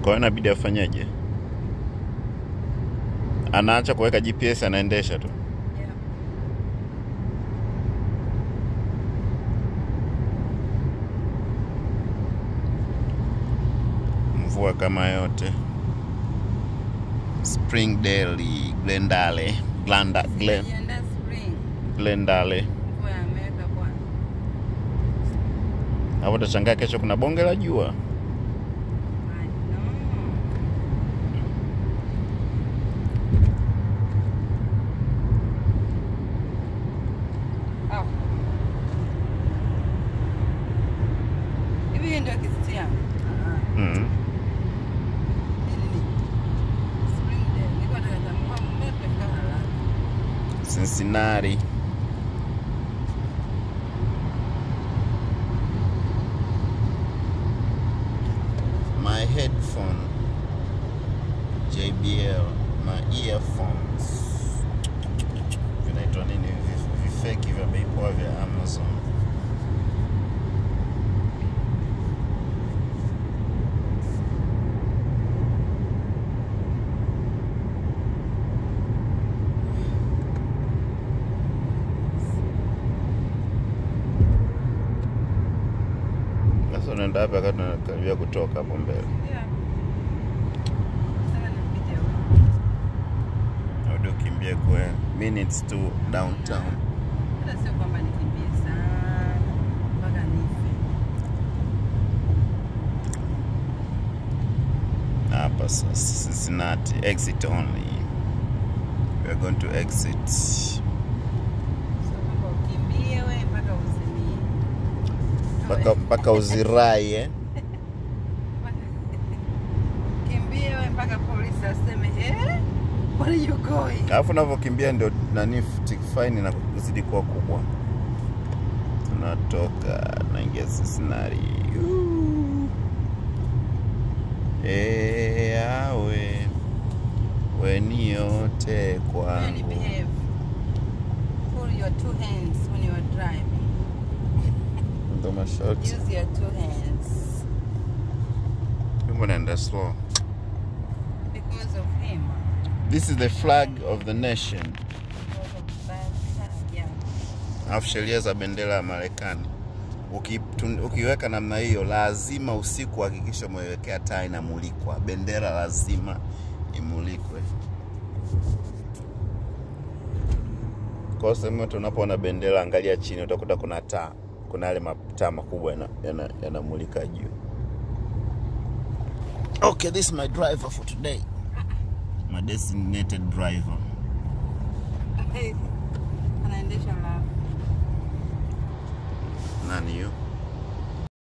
Kwa hiyo inabidi afanyeje? Anaacha kuweka GPS, anaendesha tu. Yeah. Mvua kama yote. Springdale, Glendale, Glenda, Glen, Ienda spring. Glendale. Mvua ya Amerika bwana. Hapo utashangaa kesho kuna bonge la jua. I know. Au. Hivi hii ndio kisiti yangu? Ah, Mm. hii nini? Springdale. Nilikuwa nataka kutambua mmea tumefika haraka. Cincinnati. My headphone. JBL. My earphones. Vinaitwa nini hivi? Vifeki vya bei poa vya Amazon. Sasa unaenda wapi wakati unakaribia kutoka hapo mbele? Yeah. Sasa nipige huko. Au ukimbie kwe minutes to downtown. Hata sio kwamba nikimbie sana mpaka nife. Hapa sasa Cincinnati exit only. We are going to exit. Sio kwamba ukimbie we mpaka uzimie. Mpaka mpaka uzirai eh? Kimbie we mpaka polisi aseme eh, where are you going? Alafu unavyokimbia ndio nani fine inazidi kuwa kubwa. Tunatoka naingia Cincinnati. Ooh. Eh, awe we ni yote Yani kwangu. behave. Pull your two hands when you are driving. Ndo masharti. Use your two hands Kumbe naenda slow. because of him. This is the flag of the nation. Because of that. Yeah. Alafu sheria za bendera ya Marekani Uki, tun, ukiweka namna hiyo, lazima usiku hakikisha umewekea taa inamulikwa. Bendera lazima imulikwe. Kwa sehemu yote unapoona bendera, angalia chini, utakuta kuna taa, kuna yale mataa makubwa yanamulika yana, yana yanamulika juu. Okay, this is my driver for today. My designated driver. Anaendesha la Nani hiyo?